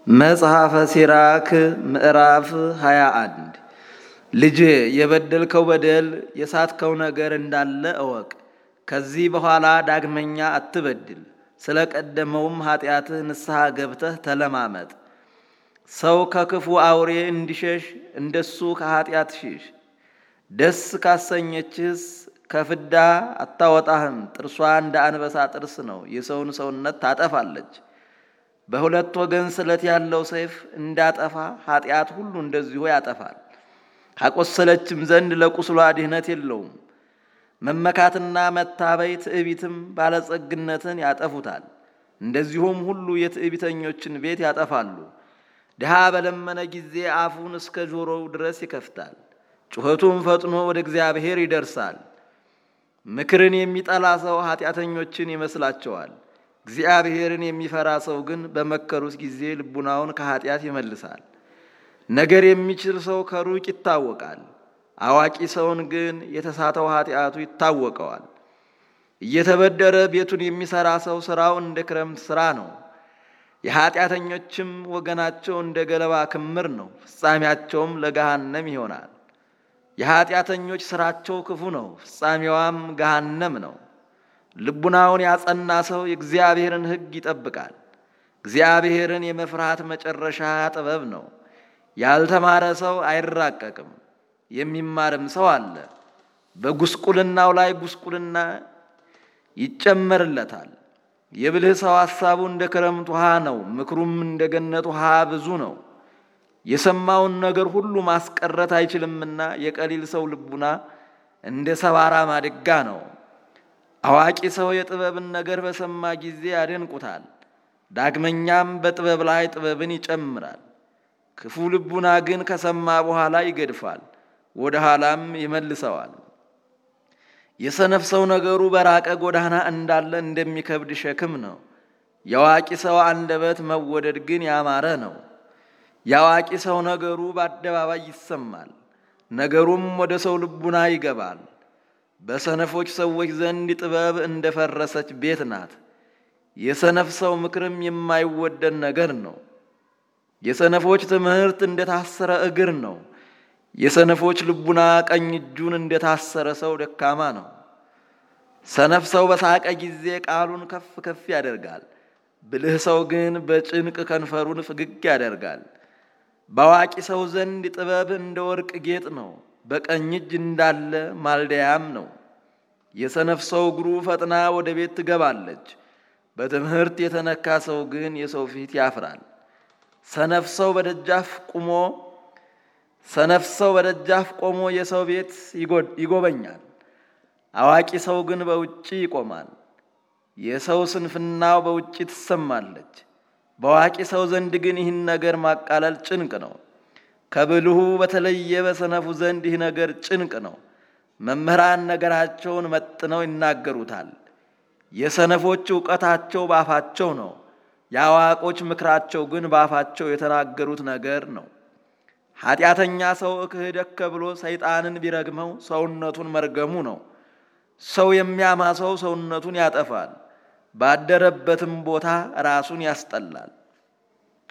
መጽሐፈ ሲራክ ምዕራፍ 21 ልጄ የበደልከው በደል የሳትከው ነገር እንዳለ እወቅ። ከዚህ በኋላ ዳግመኛ አትበድል። ስለ ቀደመውም ኃጢአትህ ንስሐ ገብተህ ተለማመጥ። ሰው ከክፉ አውሬ እንዲሸሽ እንደሱ ከኃጢአት ሽሽ። ደስ ካሰኘችህስ ከፍዳ አታወጣህም። ጥርሷ እንደ አንበሳ ጥርስ ነው፣ የሰውን ሰውነት ታጠፋለች። በሁለት ወገን ስለት ያለው ሰይፍ እንዳጠፋ ኃጢአት ሁሉ እንደዚሁ ያጠፋል። ካቆሰለችም ዘንድ ለቁስሏ ድህነት የለውም። መመካትና መታበይ ትዕቢትም ባለጸግነትን ያጠፉታል። እንደዚሁም ሁሉ የትዕቢተኞችን ቤት ያጠፋሉ። ድሃ በለመነ ጊዜ አፉን እስከ ጆሮው ድረስ ይከፍታል፣ ጩኸቱም ፈጥኖ ወደ እግዚአብሔር ይደርሳል። ምክርን የሚጠላ ሰው ኃጢአተኞችን ይመስላቸዋል። እግዚአብሔርን የሚፈራ ሰው ግን በመከሩት ጊዜ ልቡናውን ከኃጢአት ይመልሳል። ነገር የሚችል ሰው ከሩቅ ይታወቃል። አዋቂ ሰውን ግን የተሳተው ኃጢአቱ ይታወቀዋል። እየተበደረ ቤቱን የሚሰራ ሰው ሥራው እንደ ክረምት ሥራ ነው። የኃጢአተኞችም ወገናቸው እንደ ገለባ ክምር ነው፣ ፍጻሜያቸውም ለገሃነም ይሆናል። የኃጢአተኞች ሥራቸው ክፉ ነው፣ ፍጻሜዋም ገሃነም ነው። ልቡናውን ያጸና ሰው የእግዚአብሔርን ሕግ ይጠብቃል። እግዚአብሔርን የመፍራት መጨረሻ ጥበብ ነው። ያልተማረ ሰው አይራቀቅም፣ የሚማርም ሰው አለ። በጉስቁልናው ላይ ጉስቁልና ይጨመርለታል። የብልህ ሰው ሐሳቡ እንደ ክረምት ውሃ ነው፣ ምክሩም እንደ ገነት ውሃ ብዙ ነው። የሰማውን ነገር ሁሉ ማስቀረት አይችልምና የቀሊል ሰው ልቡና እንደ ሰባራ ማድጋ ነው። አዋቂ ሰው የጥበብን ነገር በሰማ ጊዜ ያደንቁታል። ዳግመኛም በጥበብ ላይ ጥበብን ይጨምራል። ክፉ ልቡና ግን ከሰማ በኋላ ይገድፋል፣ ወደ ኋላም ይመልሰዋል። የሰነፍ ሰው ነገሩ በራቀ ጎዳና እንዳለ እንደሚከብድ ሸክም ነው። የአዋቂ ሰው አንደበት መወደድ ግን ያማረ ነው። የአዋቂ ሰው ነገሩ በአደባባይ ይሰማል፣ ነገሩም ወደ ሰው ልቡና ይገባል። በሰነፎች ሰዎች ዘንድ ጥበብ እንደፈረሰች ቤት ናት። የሰነፍ ሰው ምክርም የማይወደድ ነገር ነው። የሰነፎች ትምህርት እንደታሰረ እግር ነው። የሰነፎች ልቡና ቀኝ እጁን እንደታሰረ ሰው ደካማ ነው። ሰነፍ ሰው በሳቀ ጊዜ ቃሉን ከፍ ከፍ ያደርጋል። ብልህ ሰው ግን በጭንቅ ከንፈሩን ፍግግ ያደርጋል። በአዋቂ ሰው ዘንድ ጥበብ እንደ ወርቅ ጌጥ ነው፣ በቀኝ እጅ እንዳለ ማልደያም ነው። የሰነፍ ሰው እግሩ ፈጥና ወደ ቤት ትገባለች። በትምህርት የተነካ ሰው ግን የሰው ፊት ያፍራል። ሰነፍ ሰው በደጃፍ ቆሞ ሰነፍ ሰው በደጃፍ ቆሞ የሰው ቤት ይጎበኛል። አዋቂ ሰው ግን በውጭ ይቆማል። የሰው ስንፍናው በውጭ ትሰማለች። በአዋቂ ሰው ዘንድ ግን ይህን ነገር ማቃለል ጭንቅ ነው። ከብልሁ በተለየ በሰነፉ ዘንድ ይህ ነገር ጭንቅ ነው። መምህራን ነገራቸውን መጥነው ይናገሩታል። የሰነፎች እውቀታቸው በአፋቸው ነው። የአዋቆች ምክራቸው ግን በአፋቸው የተናገሩት ነገር ነው። ኃጢአተኛ ሰው እክህደከ ብሎ ሰይጣንን ቢረግመው ሰውነቱን መርገሙ ነው። ሰው የሚያማ ሰው ሰውነቱን ያጠፋል፣ ባደረበትም ቦታ ራሱን ያስጠላል።